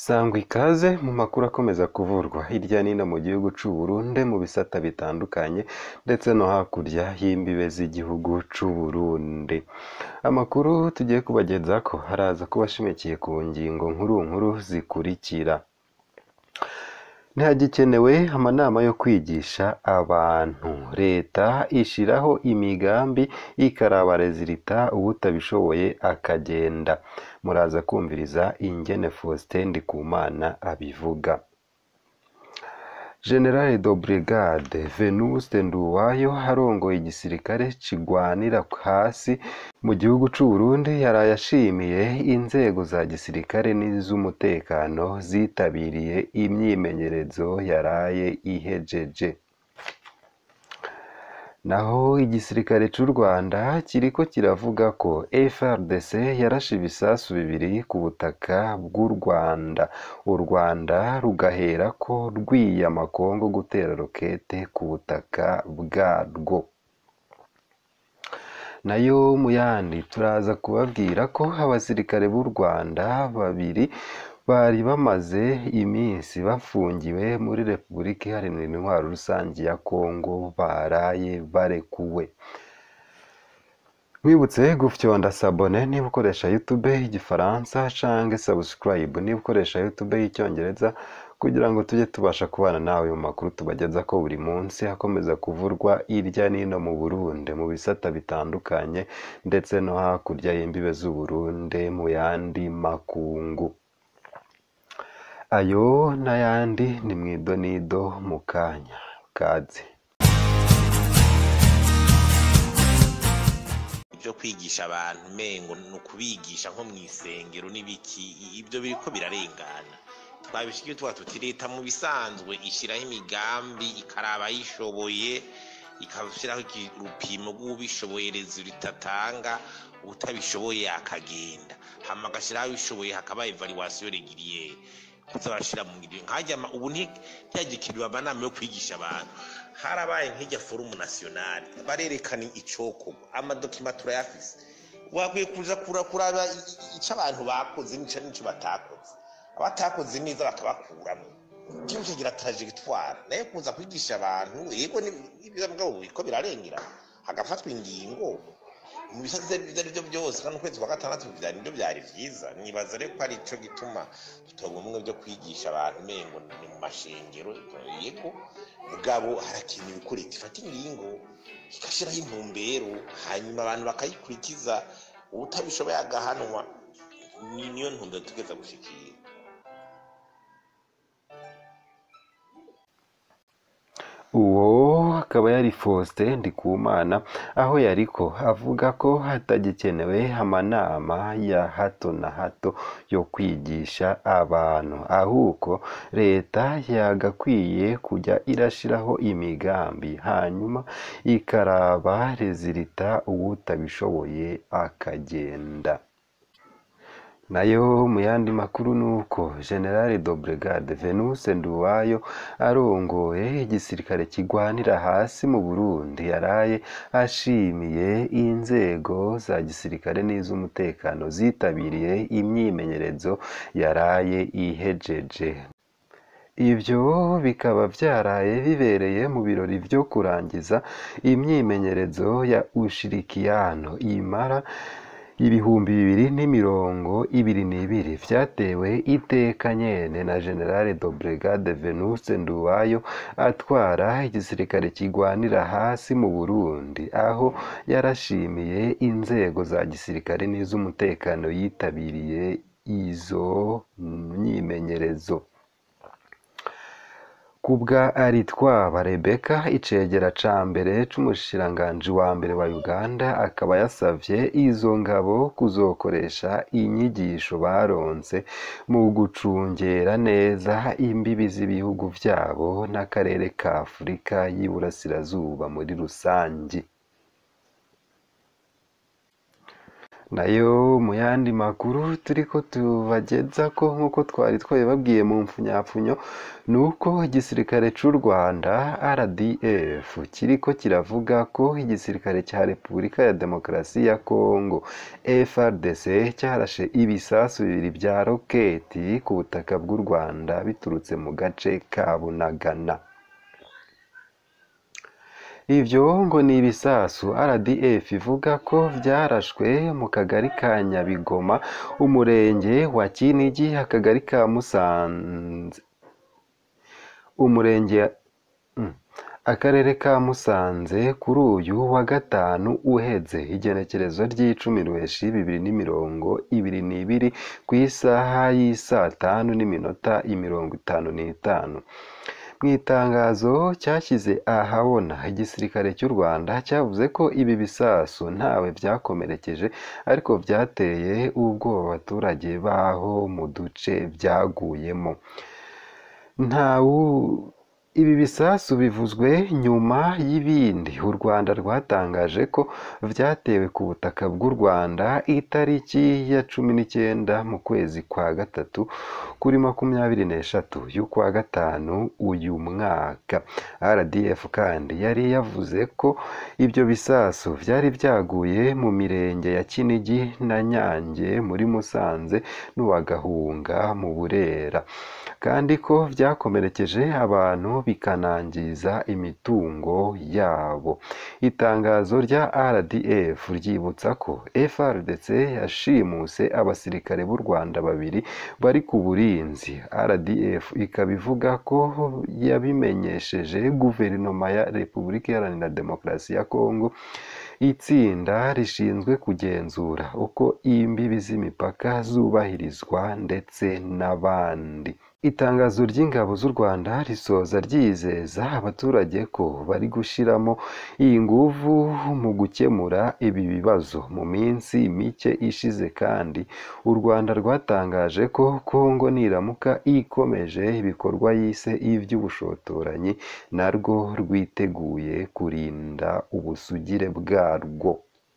Sangwa ikaze mu makuru akomeza kuvurwa hirya no hino mu gihugu c'u Burundi mu bisata bitandukanye ndetse no hakurya y'imbibe z'igihugu c'u Burundi. Amakuru tugiye kubagezako haraza kuba ashimikiye ku ngingo nkuru nkuru zikurikira. Ntihagikenewe amanama yo kwigisha abantu. Leta ishiraho imigambi ikaraba rezilita uwutabishoboye akagenda. Muraza kwumviriza ingene Faustin Ndikumana abivuga. General de Brigade Venuste Nduwayo arongoye igisirikare kigwanira hasi mu gihugu c'u Burundi yaraye ashimiye inzego za gisirikare n'izumutekano zitabiriye imyimenyerezo yaraye ihejeje. Naho igisirikare c'u Rwanda kiriko kiravuga ko FRDC yarashe ibisasu bibiri ku butaka bw'u Rwanda, u Rwanda rugaherako rwiyama Kongo gutera rokete ku butaka bwarwo. Nayo mu yandi turaza kubabwira ko abasirikare b'u Rwanda babiri bari bamaze iminsi bafungiwe muri Repubulika Iharanira Intwaro Rusangi ya Kongo baraye barekuwe. Mwibutse gufyonda sabone niba ukoresha YouTube y'igifaransa canke subscribe niba ukoresha YouTube y'icyongereza kugira ngo tujye tubasha kubana nawe mu makuru tubageza ko buri munsi akomeza kuvurwa hirya n'ino mu Burundi mu bisata bitandukanye ndetse no hakurya y'imbibe z'u Burundi mu yandi makungu. Ayo n'ayandi ni mwidonido mu kanya kaze. ibyo kwigisha abantu mengo ni ukubigisha nko mu isengero n'ibiki ibyo biriko birarengana twabishikiye tuba tuti leta mu bisanzwe ishyiraho imigambi ikaraba ayishoboye ikashyiraho urupimo rw'ubishoboye rezo ritatanga utabishoboye akagenda hama agashyiraho abishoboye hakaba evaluation regiriere kuza barashira mu ngiro nkajya ubu ntihagikiriwe amanama yo kwigisha abantu harabaye nk'ijya forumu nasiyonari barerekana icokorwa amadokima turayafise wakwiye kuza kuraba icyo abantu bakoze n'ico n'ico batakoze abatakoze neza bakabakuramo igihugu kigira trajegitwara nayo kuza kwigisha abantu yego n'ibyiza mugabo biriko birarengera hagafatwa ingingo mu bisate ibyo ari byo byose kandi ukwezi kwa gatandatu byari nibyo byari vyiza nibaza rero ko ari ico gituma tutonga ubumwe byo kwigisha abantu umengo ni mu mashengero yego mugabo harakenewe ko leta ifata ingingo igashiraho intumbero hanyuma abantu bakayikurikiza uwutabishoboye agahanwa niyo ntumbero tugeza gushikira Uwo akaba yari Faustin Ndikumana aho yariko avuga ko hatagikenewe amanama ya hato na hato yo kwigisha abantu ahubwo leta yagakwiye kujya irashiraho imigambi hanyuma ikaraba rezilita uwutabishoboye akagenda. Nayo mu yandi makuru nuko General de Brigade Venuste Nduwayo arongoye igisirikare kigwanira hasi mu Burundi yaraye ashimiye inzego za gisirikare n'izumutekano zitabiriye imyimenyerezo yaraye ihejeje. Ivyo bikaba vyaraye bibereye mu birori vyo kurangiza imyimenyerezo ya Ushirikiano imara ibihumbi bibiri n'imirongo ibiri n'ibiri vyatewe iteka nyene na General de Brigade Venuste Nduwayo atwara igisirikare kigwanira hasi mu Burundi aho yarashimiye inzego za gisirikare n'izumutekano yitabiriye izo myimenyerezo. Kubwa Aritwaba Rebecca icegera ca mbere c'umushikiranganji wa mbere wa Uganda akaba yasavye izo ngabo kuzokoresha inyigisho baronse mu gucungera neza imbibi z'ibihugu vyabo n'akarere ka Afurika y'Iburasirazuba muri rusangi. nayo mu yandi makuru turiko tubageza ko nk'uko twari twabibabwiye mu mfunyapfunyo ni uko igisirikare c'u Rwanda RDF kiriko kiravuga ko igisirikare cya Repubulika ya Demokarasi ya Kongo FARDC cyarashe ibisasu bibiri bya roketi ku butaka bw'u Rwanda biturutse mu gace ka Bunagana ivyo ngo ni ibisasu RDF ivuga ko vyarashwe mu kagari ka Nyabigoma umurenge wa Kinigi akagari ka Musanze umurenge mm, akarere ka Musanze kuri uyu wa gatanu uheze igenekerezo ry'icumi ruheshi bibiri n'imirongo ibiri n'ibiri ku isaha y'isaa tanu n'iminota imirongo itanu n'itanu mu itangazo cyashyize ahabona igisirikare cy'u Rwanda cyavuze ko ibi bisasu ntawe byakomerekeje ariko byateye ubwoba abaturage baho mu duce byaguyemo ntawu ibi bisasu bivuzwe nyuma y'ibindi u Rwanda rwatangaje ko vyatewe ku butaka bw'u Rwanda itariki ya cumi n'icyenda mu kwezi kwa gatatu kuri makumyabiri n'eshatu y'ukwa gatanu uyu mwaka RDF kandi yari yavuze ko ibyo bisasu byari byaguye mu mirenge ya Kinigi na Nyange muri Musanze n'uwa Gahunga mu Burera kandi ko byakomerekeje abantu bikanangiza imitungo yabo itangazo rya RDF ryibutsa ko FRDC yashimuse abasirikare b'u Rwanda babiri bari ku burinzi RDF ikaba ivuga ko yabimenyesheje guverinoma ya Repubulika Iharanira Demokarasi ya Kongo itsinda rishinzwe kugenzura uko imbibi z'imipaka zubahirizwa ndetse n'abandi itangazo ry'ingabo z'u Rwanda risoza ryizeza abaturage ko bari gushyiramo iyi nguvu mu gukemura ibi bibazo mu minsi mike ishize kandi u Rwanda rwatangaje ko Kongo niramuka ikomeje ibikorwa yise iby'ubushotoranyi narwo rwiteguye kurinda ubusugire bwarwo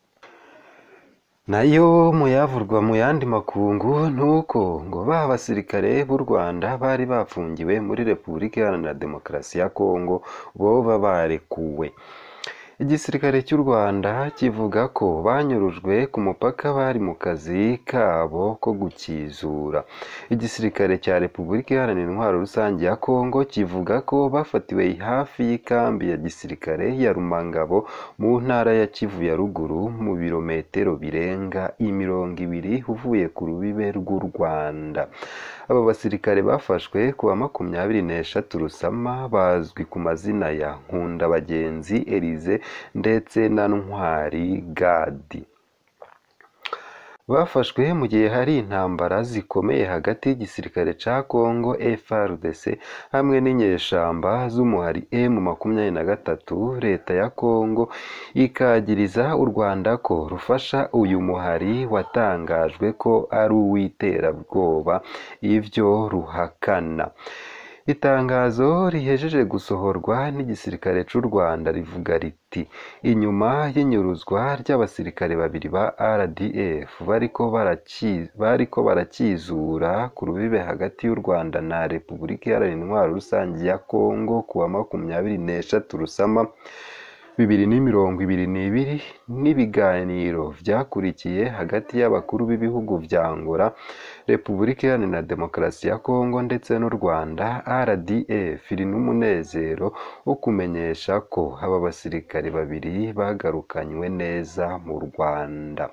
nayo mu yavurwa mu yandi makungu ni uko ngo ba basirikare b'u Rwanda bari bafungiwe muri Repubulika Iharanira Demokarasi ya Kongo boba barekuwe igisirikare cy'u Rwanda kivuga ko banyurujwe ku mupaka bari mu kazi kabo ko gukizura igisirikare cya Repubulika Iharanira Intwaro Rusange ya Kongo kivuga ko bafatiwe hafi y'ikambi ya gisirikare ya Rumangabo mu ntara ya Kivu ya ruguru mu birometero birenga imirongo ibiri uvuye ku rubibe rw'u Rwanda aba basirikare bafashwe ku wa makumyabiri n'eshatu Rusama bazwi ku mazina ya Nkundabagenzi Elize ndetse na Ntwari Gadi bafashwe mu gihe hari intambara zikomeye hagati y'igisirikare ca Kongo FARDC hamwe n'inyeshamba z'umuhari M makumyabiri na gatatu leta ya Kongo ikagiriza u Rwanda ko rufasha uyu muhari watangajwe ko ari uw'iterabwoba ivyo ruhakana itangazo rihejeje gusohorwa n'igisirikare c'u Rwanda rivuga riti inyuma y'inyuruzwa ry'abasirikare babiri ba RDF bariko baraki- bariko barakizura ku rubibe hagati y'u Rwanda na Repubulika Iharanira Intwaro Rusange ya Kongo ku wa makumyabiri n'eshatu Rusama bibiri n'imirongo ibiri n'ibiri n'ibiganiro vyakurikiye hagati y'abakuru b'ibihugu vya Angola Repubulika Iharanira Demokarasi ya Kongo ndetse n'u Rwanda RDF iri n'umunezero wo kumenyesha ko aba basirikare babiri bagarukanywe neza mu Rwanda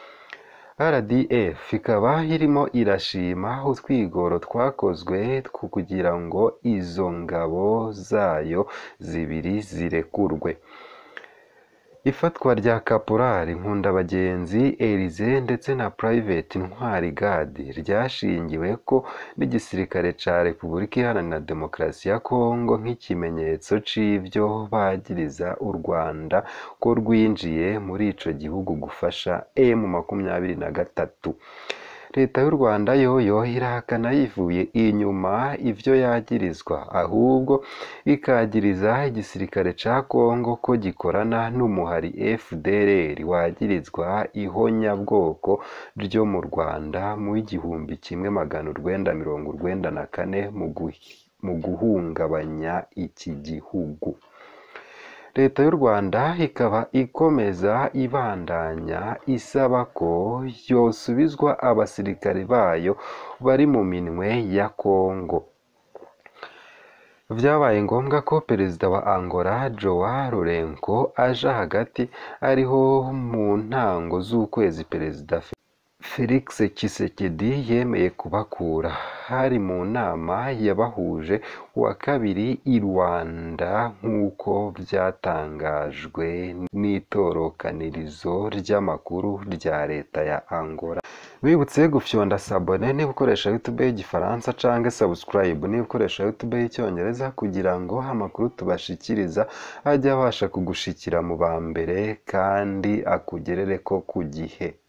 RDF ikaba irimo irashima utwigoro twakozwe two kugira ngo izo ngabo zayo zibiri zirekurwe ifatwa rya Kaporali Nkundabagenzi Elize ndetse na Private Ntwari Gadi ryashingiwe ko n'igisirikare ca Repubulika Iharanira Demokarasi ya Kongo nk'ikimenyetso c'ivyo bagiriza u Rwanda ko rwinjiye muri ico gihugu gufasha M makumyabiri na gatatu leta y'u rwanda yoyo irahakana yivuye inyuma ivyo yagirizwa ahubwo ikagiriza igisirikare ca kongo ko gikorana n'umuhari fdrr wagirizwa ihonyabwoko ryo mu rwanda mu igihumbi kimwe magana urwenda mirongo urwenda na kane mu guhi- mu guhungabanya iki gihugu leta y'u rwanda ikaba ikomeza ibandanya isaba ko yosubizwa abasirikare bayo bari mu minwe ya kongo vyabaye ngombwa ko perezida wa angola joa lourenco aja hagati ariho mu ntango z'ukwezi perezida felix tshisekedi yemeye kubakura hari mu nama yabahuje wa kabiri i rwanda nk'uko vyatangajwe n'itorokanirizo ry'amakuru rya leta ya angola wibutse gufyonda sabone niba ukoresha youtube y'igifaransa canke subscribe niba ukoresha youtube y'icyongereza kugira ngo amakuru tubashikiriza ajye abasha kugushikira mu ba mbere kandi akugerereko ku gihe